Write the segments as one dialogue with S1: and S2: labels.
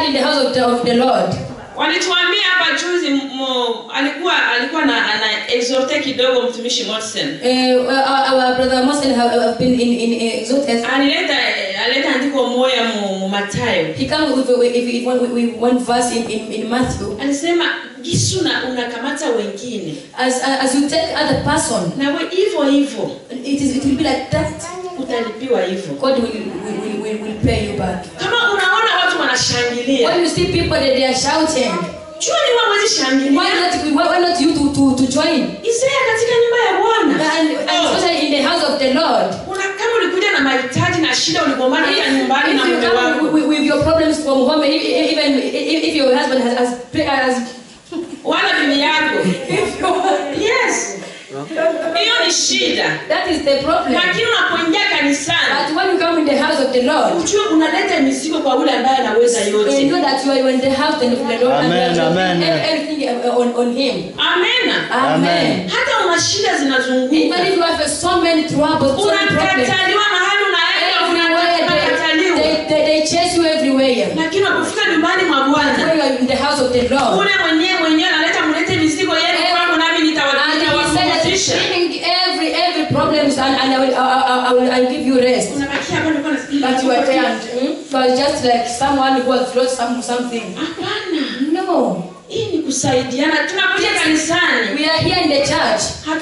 S1: in the house of the, of the Lord.
S2: walituambia hapa juzi mo, alikuwa alikuwa na ana exhorte kidogo mtumishi Morrison
S1: Uh, our, our brother Muslim have, have been in, in, in exalted.
S2: alileta alileta andiko moya mu, mu Mathayo
S1: He comes with, with, with, with, with one verse in, in, in Matthew.
S2: alisema gisu na unakamata wengine
S1: As, as you take other person,
S2: nawe hivyo hivyo
S1: it, is, it will be like that.
S2: utalipiwa hivyo
S1: God will, will, will, will, will pay you back.
S2: kama unaona watu wanashangilia
S1: When you see people that they are shouting,
S2: jua ni wao wezi
S1: why
S2: shangilia
S1: not, why, why not you to, to, to join?
S2: Isaya katika nyumba ya Bwana
S1: And, and
S2: Oh.
S1: especially in the house of the Lord.
S2: Una, kama ulikuja na mahitaji na shida uligombana hata nyumbani
S1: If
S2: na
S1: you
S2: mume
S1: come
S2: wako
S1: with, with your problems from home, if- if- even if, if your husband has, has, has
S2: wala bibi yako
S1: if you,
S2: yes hiyo ni shida
S1: that is the problem.
S2: lakini unapoingia kanisani
S1: But when you come in the house of the Lord,
S2: ujue unaleta mizigo kwa yule ambaye anaweza
S1: you
S2: yote
S1: know that you are in the house of the Lord and
S3: Amen,
S1: you are
S3: amen.
S1: doing everything on, on Him.
S2: amena
S1: Amen.
S2: hata una shida zinazunguka
S1: Even if you have so many troubles, so many problems,
S2: unakataliwa mahali unaenda
S1: everywhere they,
S2: unakataliwa
S1: they, they, they chase you everywhere.
S2: lakini unapofika nyumbani mwa bwana
S1: When you are in the house of the Lord,
S2: ule mwenyewe mwenyewe analeta mlete mizigo yenu kwangu nami
S1: and He said that
S2: nitawapumzisha
S1: bring every every problems and, and I will I, I, I will I'll give you rest.
S2: unabakia hapa nilikuwa nasikia
S1: But you are tired. Hmm? You are just like someone who has lost some something.
S2: hapana
S1: No,
S2: hii ni kusaidiana tunakuja kanisani
S1: we are here in the church.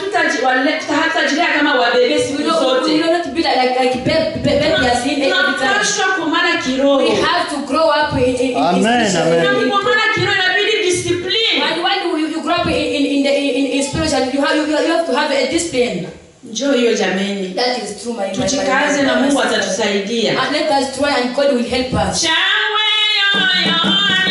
S2: hatutajilia kama wabebe
S1: We
S2: siku
S1: don't, we
S2: zote
S1: don't have to be like like baby baby as in every time.
S2: tunapashwa kumana kiroho
S1: We have to grow up in, in, in
S3: Amen,
S1: in,
S3: amen.
S2: na
S1: in, in,
S2: kukomana kiroho inabidi discipline
S1: when, when you, you grow up in, in, in, the, in, in spiritual, you have, you, you have to have a discipline.
S2: njoo hiyo jameni
S1: That is true, my, my, my,
S2: tujikaze
S1: my,
S2: na
S1: my
S2: mungu
S1: sister.
S2: atatusaidia
S1: And let us try and God will help us.
S2: shangwe yoyo